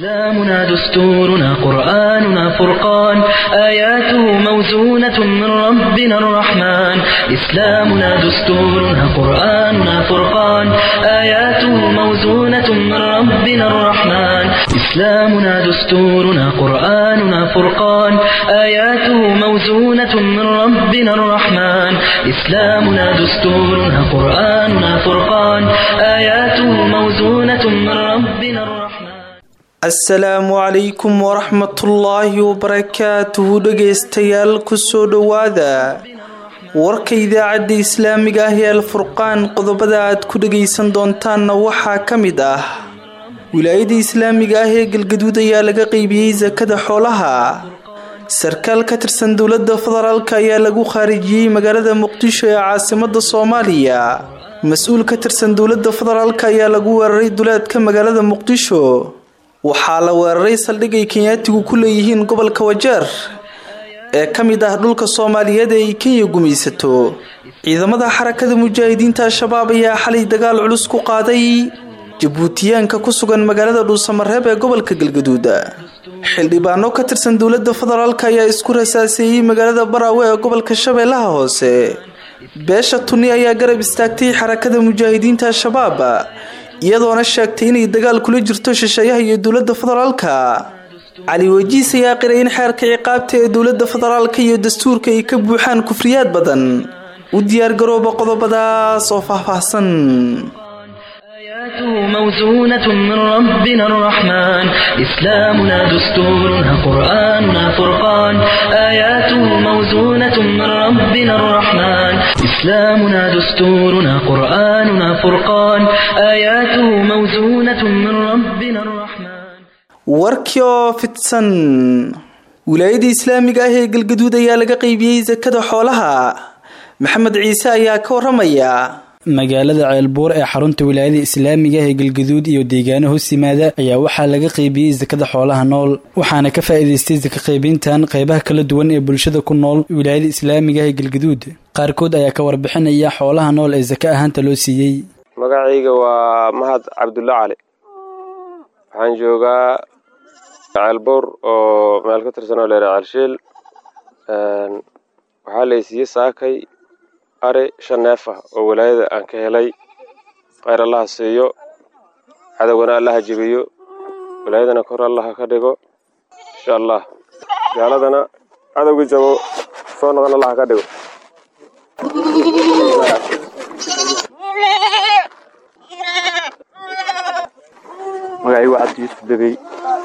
إسلامنا دستورنا قرآننا فرقان آياته موزونة من ربنا الرحمن إسلامنا دستورنا قرآننا فرقان آياته موزونة من ربنا الرحمن إسلامنا دستورنا قرآننا فرقان آياته موزونة من ربنا الرحمن إسلامنا دستورنا قرآننا فرقان آياته موزونة من ربنا الرحمن asalaamu calaykum waraxmatullaahi wabarakaatuhu dhegaystayaal kusoo dhowaada warka idaacadda islaamiga ah ee alfurqaan qodobada aad ku dhagaysan doontaanna waxaa ka mid ah wilaayada islaamiga ah ee galgaduud ayaa laga qeybiyey sakada xoolaha sarkaal ka tirsan dowladda federaalk ayaa lagu khaarijiyey magaalada muqdisho ee caasimada soomaaliya mas-uul ka tirsan dowladda federaalk ayaa lagu weeraray duleedka magaalada muqdisho waxaa la weeraray saldhig ay kenyaatigu ku leeyihiin gobolka wajeer ee ka mid ah dhulka soomaaliyeed ee ay kenya gumaysato ciidamada xarakada mujaahidiinta al-shabaab ayaa xalay dagaal culus ku qaaday jabuutiyaanka ku sugan magaalada dhuusamareeb ee gobolka galgaduud xildhibaano ka tirsan dowladda federaalk ayaa isku rasaaseeyey magaalada baraawe ee gobolka shabeellaha hoose beesha tuni ayaa garab istaagtay xarakada mujaahidiinta al-shabaab iyadoona sheegtay inay dagaal kula jirto shisheeyaha iyo dowladda federaalka cali wajiis ayaa qiray in xeerka ciqaabta ee dowladda federaalka iyo dastuurka ay ka buuxaan kufriyaad badan u diyaargarooba qodobadaas oo faahfaahsan آياته موزونة من ربنا الرحمن إسلامنا دستورنا قرآننا فرقان آياته موزونة من ربنا الرحمن إسلامنا دستورنا قرآننا فرقان آياته موزونة من ربنا الرحمن warkii oo fidsan wilaayada islaamiga ah ee galgaduud ayaa laga qeybiyey sakada xoolaha maxamed ciise ayaa ka waramaya magaalada ceelbuur ee xarunta wilaayada islaamiga ah ee galgaduud iyo deegaano hoos yimaada ayaa waxaa laga qeybiyey sakada xoolaha nool waxaana ka faa'iidaystay saka qaybintan qeybaha kala duwan ee bulshada ku nool wilaayada islaamiga ah ee galgaduud qaarkood ayaa ka warbixinaya xoolaha nool ee saka ahaanta loo siiyey magacayga waa mahad cabdulla cali waxaan joogaa ceelbuur oo meel ka tirsan oo leera ceelshiil waxaa laysiiyey saakay ari shan neef ah oo walaayada aan ka helay kheyr allaha siiyo cadowgana allaha jebiyo walaayadana kor allaha ka dhigo insha allah gaaladana cadowgii jabo soo noqon allaha ka dhigo magacaygu cabdi yuusuf degey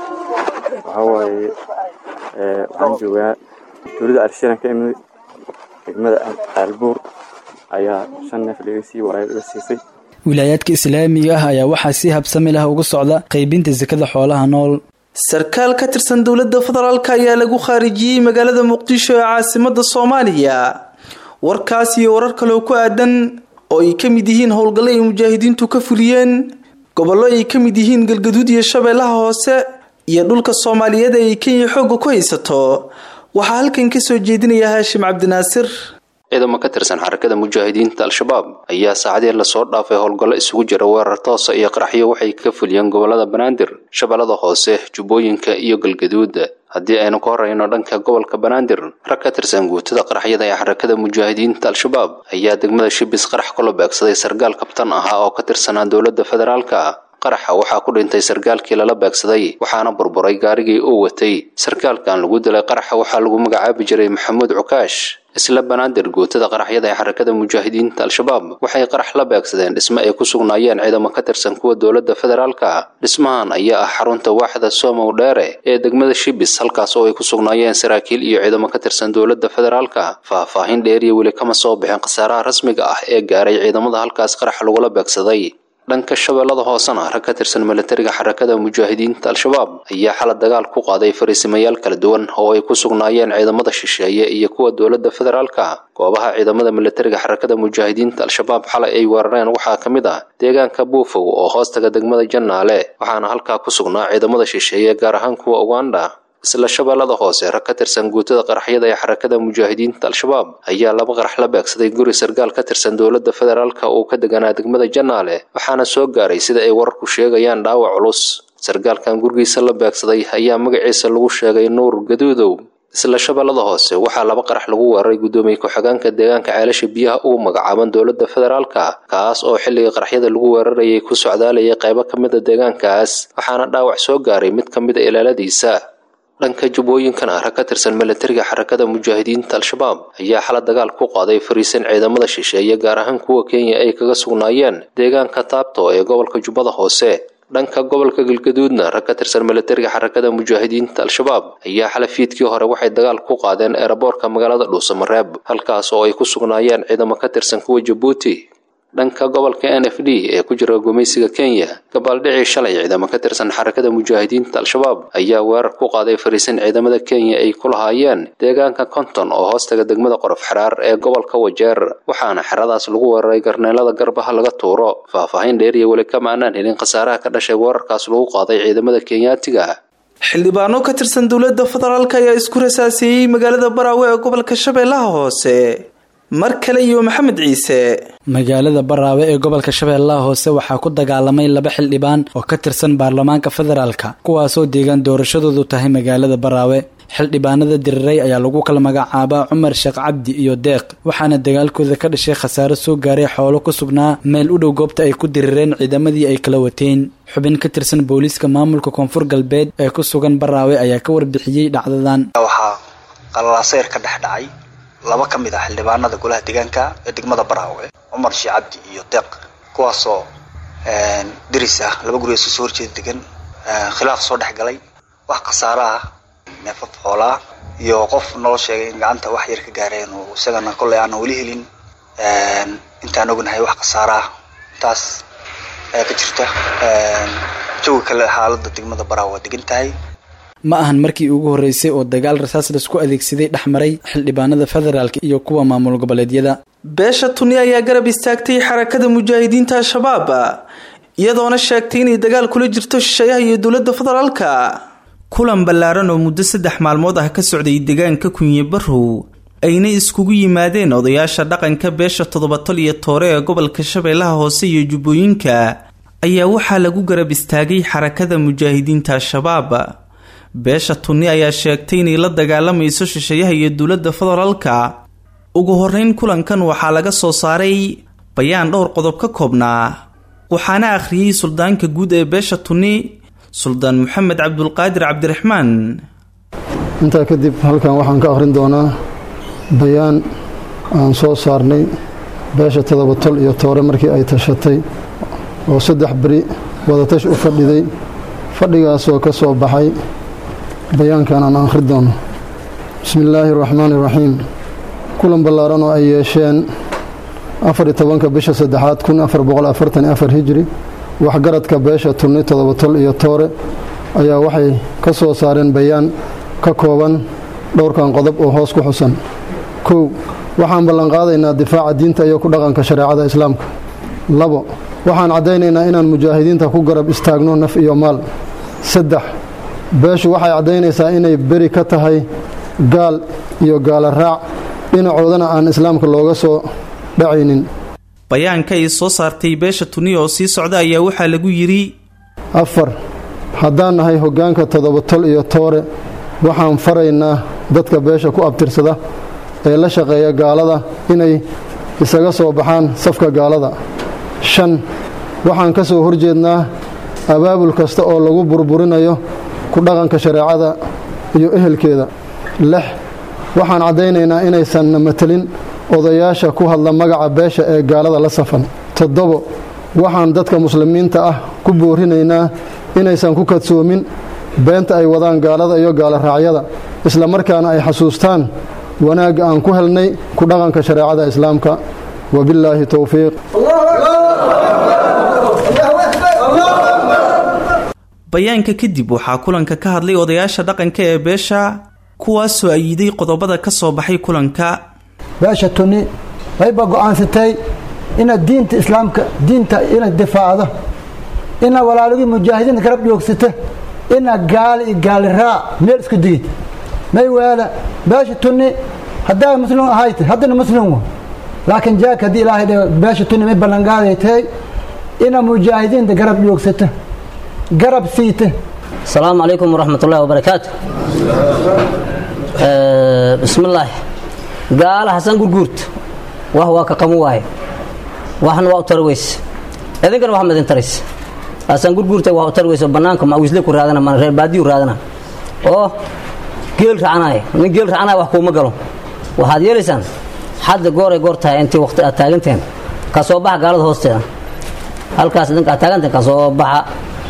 waxaa waaye waxaan joogaa dowladda arshiran ka imid degmada caalbuur ayaa shan neef laga sii walaayad iga siisay wilaayaadka islaamiga ah ayaa waxaa si habsami lah uga socda qaybinta sakada xoolaha nool sarkaal ka tirsan dowladda federaalk ayaa lagu khaarijiyey magaalada muqdisho ee caasimada soomaaliya warkaas iyo warar kaloo ku aadan oo ay ka mid yihiin howlgallo ay mujaahidiintu ka fuliyeen gobollo ay ka mid yihiin galgaduud iyo shabeellaha hoose iyo dhulka soomaaliyeed ee ay kenya xoogga ku haysato waxaa halkan kasoo jeedinaya haashim cabdinaasir ciidamo ka tirsan xarakada mujaahidiinta al-shabaab ayaa saacadii lasoo dhaafay howlgallo isugu jira weerar toosa iyo qaraxyo waxay ka fuliyeen gobolada banaadir shabeellada hoose jubbooyinka iyo galgaduud haddii aynu ka horreyno dhanka gobolka banaadir rag ka tirsan guutada qaraxyada ee xarakada mujaahidiinta al-shabaab ayaa degmada shibis qarax kula beegsaday sargaal kabtan ahaa oo ka tirsanaa dowladda federaalka qaraxa waxaa ku dhintay sarkaalkii lala beegsaday waxaana burburay gaarigii uu watay sarkaalkan lagu dilay qaraxa waxaa lagu magacaabi jiray maxamuud cukaash isla banaadir guutada qaraxyada ee xarakada mujaahidiinta al-shabaab waxay qarax la beegsadeen dhismo ay ku sugnaayeen ciidamo ka tirsan kuwa dowladda federaalka dhismahan ayaa ah xarunta waaxda somow dheere ee degmada shibis halkaas oo ay ku sugnaayeen saraakiil iyo ciidamo ka tirsan dowladda federaalka faahfaahin dheeriya weli kama soo bixin khasaaraha rasmiga ah ee gaaray ciidamada halkaas qarax lagula beegsaday dhanka shabeellada hoosena rag ka tirsan milatariga xarakada mujaahidiinta al-shabaab ayaa xala dagaal ku qaaday fariisimayaal kala duwan oo ay ku sugnaayeen ciidamada shisheeye iyo kuwa dowladda federaalka goobaha ciidamada milatariga xarakada mujaahidiinta al-shabaab xalay ay weerareen waxaa ka mid ah deegaanka buufow oo hoostaga degmada jannaale waxaana halkaa ku sugnaa ciidamada shisheeye gaar ahaan kuwa uganda isla shabeellada hoose rag ka tirsan guutada qaraxyada ee xarakada mujaahidiinta al-shabaab ayaa laba qarax la beegsaday guri sargaal ka tirsan dowladda federaalka uu ka deganaa degmada jannaale waxaana soo gaaray sida ay wararku sheegayaan dhaawac culus sargaalkan gurigiisa la beegsaday ayaa magaciisa lagu sheegay nuur gaduudow isla shabeellada hoose waxaa laba qarax lagu weeraray guddoomiye ku-xigeenka deegaanka ceelasha biyaha ugu magacaaban dowladda federaalka kaas oo xilligii qaraxyada lagu weerarayay ku socdaalayay qaybo ka mid a deegaankaas waxaana dhaawac soo gaaray mid ka mid a ilaaladiisa dhanka jubbooyinkan ah rag ka tirsan milatariga xarakada mujaahidiinta al-shabaab ayaa xala dagaal ku qaaday fariisan ciidamada shisheeye gaar ahaan kuwa kenya ay kaga sugnaayeen deegaanka taabto ee gobolka jubbada hoose dhanka gobolka galgaduudna rag ka tirsan milatariga xarakada mujaahidiinta al-shabaab ayaa xala fiidkii hore waxay dagaal ku qaadeen eeraboorka magaalada dhuusamareeb halkaas oo ay ku sugnaayeen ciidamo ka tirsan kuwa jabuuti dhanka gobolka n f d ee ku jira gumaysiga kenya gabaaldhicii shalay ciidamo ka tirsan xarakada mujaahidiinta al-shabaab ayaa weerar ku qaaday fariisan ciidamada kenya ay ku lahaayeen deegaanka konton oo hoostaga degmada qorof xaraar ee gobolka wajeer waxaana xeradaas lagu weeraray garneelada garbaha laga tuuro faahfaahin dheer iyo weli kama aanaan helin khasaaraha ka dhashay weerarkaas lagu qaaday ciidamada kenyaatiga xildhibaano ka tirsan dowladda federaalk ayaa isku rasaaseeyey magaalada baraawe ee gobolka shabeellaha hoose mar kale iyo maxamed ciise magaalada baraawe ee gobolka shabeellaha hoose waxaa ku dagaalamay laba xildhibaan oo ka tirsan baarlamaanka federaalka kuwaasoo deegaan doorashadoodu tahay magaalada baraawe xildhibaanada diriray ayaa lagu kala magacaabaa cumar sheekh cabdi iyo deeq waxaana dagaalkooda ka dhashay khasaaro soo gaaray xoolo ku sugnaa meel u dhow goobta ay ku dirireen ciidamadii ay kala wateen xubin ka tirsan booliiska maamulka koonfur galbeed ee ku sugan baraawe ayaa ka warbixiyey dhacdadan waxaa qalalaaseer ka dhex dhacay laba ka mid ah xildhibaanada golaha deegaanka ee degmada baraawe cumar sheekh cabdi iyo deeq kuwaasoo diris ah laba guri isu soo horjeeda degan khilaaf soo dhex galay wax khasaaro ah neefaf xoolaa iyo qof noo sheegay in gacanta wax yar ka gaareen oo isagana kolley aanan weli helin intaan ognahay wax khasaaro ah intaas ayaa ka jirta jawi kale xaalada degmada baraawe waa degan tahay ma ahan markii ugu horreysay oo dagaal rasaas laisku adeegsaday dhex maray xildhibaanada federaalka iyo kuwa maamul goboleedyada beesha tuni ayaa garab istaagtay xarakada mujaahidiinta al-shabaab iyadoona sheegtay inay dagaal kula jirto shisheeyaha iyo dowladda federaalka kulan ballaaran oo muddo saddex maalmood ah ka socday deegaanka kunye barrow ayna iskugu yimaadeen odayaasha dhaqanka beesha toddobatol iyo toore ee gobolka shabeellaha hoose iyo jubbooyinka ayaa waxaa lagu garab istaagay xarakada mujaahidiinta al-shabaab beesha tunni ayaa sheegtay inay la dagaalamayso shisheeyaha iyo dowladda federaalka ugu horeyn kulankan waxaa laga soo saaray bayaan dhowr qodob ka koobnaa waxaana akhriyey suldaanka guud ee beesha tunni suldaan maxamed cabdulqaadir cabdiraxmaan intaa kadib halkan waxaan ka akhrin doonaa bayaan aan soo saarnay beesha todobatol iyo toore markii ay tashatay oo saddex beri wadatash u fadhiday fadhigaasoo ka soo baxay bayaankan aan akhri doono bismi illaahi araxmaani iraxiim kulan ballaaran oo ay yeesheen afar iyo tobanka bisha saddexaad kun afar boqol afartan iyo afar hijri waxgaradka beesha tunni toddobatol iyo toore ayaa waxay ka soo saareen bayaan ka kooban dhowrkan qodob oo hoos ku xusan kow waxaan ballanqaadaynaa difaaca diinta iyo ku dhaqanka shareecada islaamka labo waxaan caddaynaynaa inaan mujaahidiinta ku garab istaagno naf iyo maal saddex beeshu waxay caddaynaysaa inay beri ka tahay gaal iyo gaala raac dhinacoodana aan islaamka looga soo dhacaynin bayaanka ay soo saartay beesha tuniya oo sii socda ayaa waxaa lagu yidhi afar haddaan nahay hoggaanka toddobatol iyo toore waxaan faraynaa dadka beesha ku abtirsada ee la shaqeeya gaalada inay isaga soo baxaan safka gaalada shan waxaan ka soo horjeednaa abaabul kasta oo lagu burburinayo ku dhaqanka shareecada iyo ehelkeeda lix waxaan caddaynaynaa inaysanna matelin odayaasha ku hadla magaca beesha ee gaalada la safan toddobo waxaan dadka muslimiinta ah ku boorinaynaa inaysan ku kadsoomin beenta ay wadaan gaalada iyo gaala raacyada isla markaana ay xasuustaan wanaagga aan ku helnay ku dhaqanka shareecada islaamka wabillaahi towfiiq bayaanka kadib waxaa kulanka ka hadlay odayaasha dhaqanka ee beesha kuwaasoo ayiday qodobada ka soo baxay kulanka beesha tuni wayba go-aansatay inaad diinta islaamka diinta inaad difaacdo inaad walaalagii mujaahidiinta garab dhoogsata inaad gaali iyo gaali raac meel isku digid may waala beesha tuni haddaa muslim ahayta haddana muslim wa laakiin jaak haddii ilaahay dhe beesha tuni may ballanqaaday tahay inaad mujaahidiinta garab dhoogsata garab siite asalaamu calaykum waraxmat ullahi wabarakaatu bismillaahi gaala xasan gurguurta wax waa ka qamu waaye waxna waa u tari weyse idinkana wax ma idin taraysa xasan gurguurta wax u tari weyse bannaanka mawisle ku raadana mana reer baadiyu raadana oo geel racanaya nin geel racanaya wax kuuma galo waxaad yeelaysaan hadda gooray goor tahay intii waqti aad taaganteen ka soo baxa gaalada hoosteeda halkaas idinka aad taaganteen ka soo baxa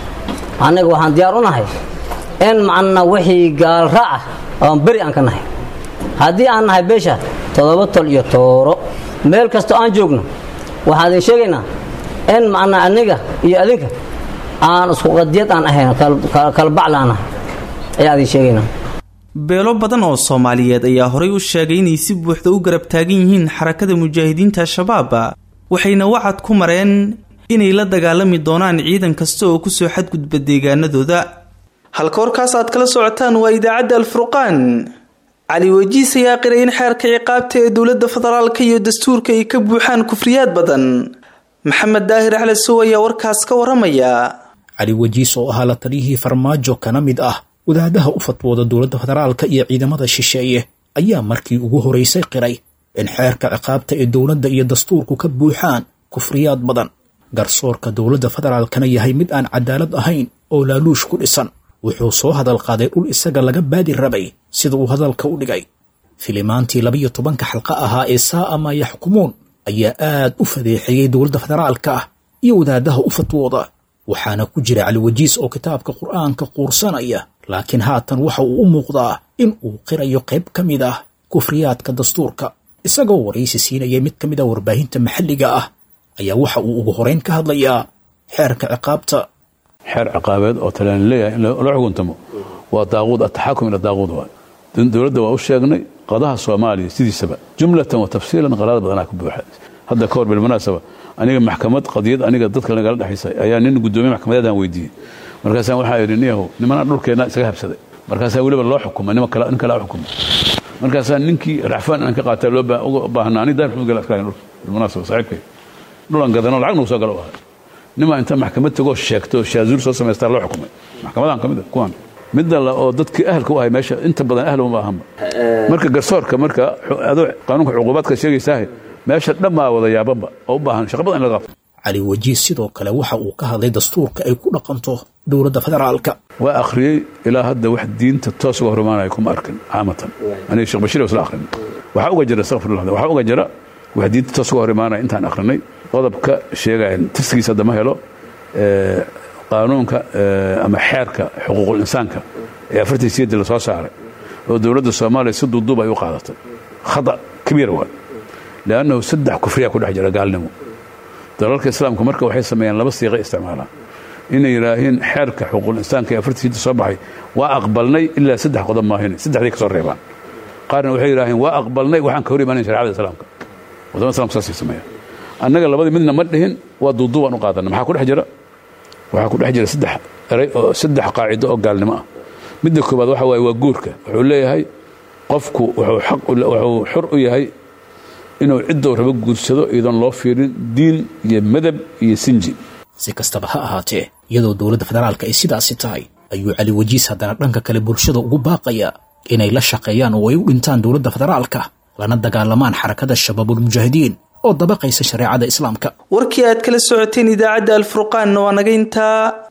annaga waxaan diyaar u nahay in macna wixii gaal raaca oon beri aan ka nahay haddii aan nahay beesha toddoba tol iyo tooro meel kastoo aan joogno waxaan idin sheegaynaa in macna aniga iyo adinka aan isku qadiyad aan ahayn kalbacla aan nahay ayaa idin sheegaynaa beelo badan oo soomaaliyeed ayaa horay u sheegay inay si buuxda u garab taagan yihiin xarakada mujaahidiinta al-shabaab waxayna wacad ku mareen inay la dagaalami doonaan ciidan kasta oo kusoo xadgudba deegaanadooda halka warkaas aad kala socotaan waa idaacadda alfurqaan cali wajiis ayaa qiray in xeerka ciqaabta ee dowladda federaalka iyo dastuurka ay ka buuxaan kufriyaad badan maxamed daahir axlesow ayaa warkaas ka waramaya cali wajiis oo ahaa la taliyihii farmaajo kana mid ah wadaadaha u fatwooda dowladda federaalka iyo ciidamada shisheeye ayaa markii ugu horeysay qiray in xeerka ciqaabta ee dowladda iyo dastuurku ka buuxaan kufriyaad badan garsoorka dowladda federaalkana yahay mid aan cadaalad ahayn oo laaluush ku dhisan wuxuu soo hadal qaaday dhul isaga laga baadi rabay sida uu hadalka u dhigay filimaantii labiyo tobanka xalqa ahaa ee saa'a maa yaxkumuun ayaa aad u fadeexeeyey dowladda federaalka ah iyo wadaadaha u fatwooda waxaana ku jira caliwajiis oo kitaabka qur'aanka quursanaya laakiin haatan waxa uu u muuqdaa in uu qirayo qayb ka mid ah kufriyaadka dastuurka isagoo waraysi siinaya mid ka mid ah warbaahinta maxalliga ah ayaa waxa uu ugu horeyn ka hadlayaa xeerka ciqaabta xeer ciqaabeed oo talaan leeyahay in la xukuntamo waa daaquud ataxakum ila daaquud waay dowladda waa u sheegnay qadaha soomaaliya sidiisaba jumlatan wa tafsiilan qaraada badanaa ka buuxa hadda ka hor bilmunaasaba aniga maxkamad qadiyad aniga dadka nagala dhexaysay ayaa nin guddoomiye maxkamadeedaan weydiiyey markaasaan waxaa idhi niyahow nimanaa dhulkeenna isaga habsaday markaasaa weliba loo xukumay nin kalaa xukumay markaasaa ninkii racfaan aan ka qaata loo baahnaa ani daar xumud gala askarayn dhulka bilmunaasaba saaxiibkay dhulan gadano lacag nagu soo galo ahay nimaa inta maxkamad tagoo sheegto shaazuur soo samaystaa loo xukumay maxkamadan ka mid a kuwan midda la oo dadkii ahalka u ahay meesha inta badan ahl uma ahanba marka garsoorka marka adoo qaanuunka cuquubaadka sheegaysaahe meesha dhammaa wada yaabanba oo u baahan shaqa badan in laga qabto cali wajiis sidoo kale waxa uu ka hadlay dastuurka ay ku dhaqanto dowladda federaalka waa akhriyey ilaa hadda wax diinta toos uga hormaanaya kuma arkin caamatan aniga sheekh bashiir isla akhrin waxaa uga jira astaqfirullah waxaa uga jira wax diinta toos uga hor imaanaya intaan akhrinay qodobka sheegaya tirsigiisa haddama helo qaanuunka ama xeerka xuquuqul insaanka ee afartii siyadii lasoo saaray oo dowladda soomaaliya si duuduub ay u qaadatay khada kabiira waay liannahu saddex kufriyaa ku dhex jira gaalnimo dalalka islaamka marka waxay sameeyaan laba siiqa isticmaalaan inay yidhaahiin xeerka xuquuqul insaanka ee afartii siyadii soo baxay waa aqbalnay ilaa saddex qodob maahin saddexday ka soo reebaan qaarna waxay yidhaaheen waa aqbalnay waxaan ka hor imaanayn sharcada islaamka wadamada islamka saasay sameeyaan annaga labadii midna ma dhihin waa duuduubaan u qaadana maxaa ku dhex jira waxaa ku dhex jira saddex eray oo saddex qaacido oo gaalnimo ah midda koowaad waxa waaye waa guurka wuxuu leeyahay qofku wuxuu xaq wuxuu xor u yahay inuu ciddou rabo guursado iyadoon loo fiirin diin iyo madab iyo sinji si kastaba ha ahaatee iyadoo dowladda federaalka ay sidaasi tahay ayuu cali wajiis haddana dhanka kale bulshada ugu baaqaya inay la shaqeeyaan oo ay u dhintaan dowladda federaalka lana dagaalamaan xarakada shabaabulmujaahidiin oo dabaqaysa shareecada islaamka warkii aad kala socoteen idaacadda alfurqaanna waa naga intaa